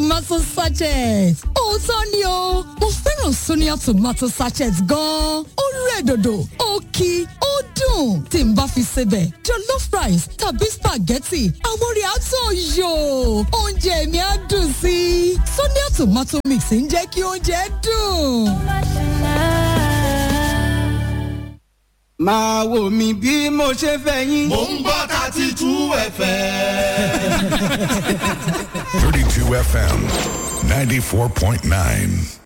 tomato sachet òótọ́ ni o mo fẹ́ràn sonia tomato sachet gan-an ó rẹ̀ dòdò ó kí ó dùn tí n bá fi sebẹ̀ jollof rice tàbí spaghetti àwọn rẹ̀ á tàn yò oúnjẹ mi á dùn sí i sonia tomato mix ń jẹ́ kí oúnjẹ dùn. máa wò mí bí mo ṣe fẹ́ yín. mò ń gbọ́ thirty two fm. 32 FM 94.9.